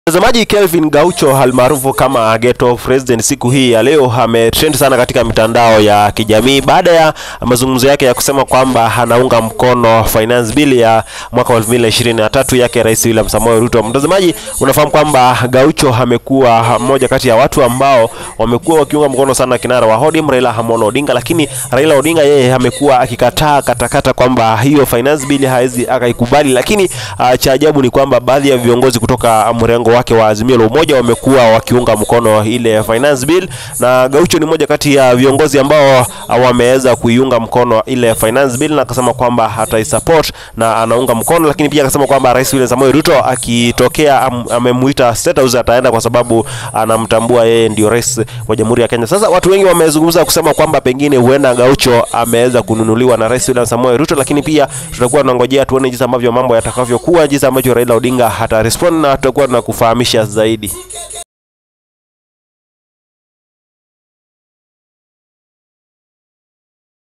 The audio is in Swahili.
Mtazamaji, Kelvin Gaucho almaarufu kama Ghetto President siku hii ya leo ametrend sana katika mitandao ya kijamii baada ya mazungumzo yake ya kusema kwamba anaunga mkono finance bill ya mwaka 2023 yake Rais William Samoei Ruto. Mtazamaji, unafahamu kwamba Gaucho amekuwa mmoja kati ya watu ambao wamekuwa wakiunga mkono sana kinara wa ODM Raila Amolo Odinga, lakini Raila Odinga yeye amekuwa akikataa katakata kwamba hiyo finance bill hawezi akaikubali, lakini uh, cha ajabu ni kwamba baadhi ya viongozi kutoka mrengo wake wa Azimio la Umoja wamekuwa wakiunga mkono ile finance bill, na Gaucho ni moja kati ya viongozi ambao wameweza kuiunga mkono ile finance bill na akasema kwamba ataisupport na anaunga mkono, lakini pia akasema kwamba Rais William Samoei Ruto akitokea am, amemuita State House ataenda kwa sababu anamtambua yeye ndio rais wa Jamhuri ya Kenya. Sasa watu wengi wamezungumza kusema kwamba pengine huenda Gaucho ameweza kununuliwa na Rais William Samoei Ruto, lakini pia tutakuwa tunangojea tuone jinsi ambavyo mambo yatakavyokuwa, jinsi ambavyo Raila Odinga atarespond na tutakuwa tunakufahamisha zaidi.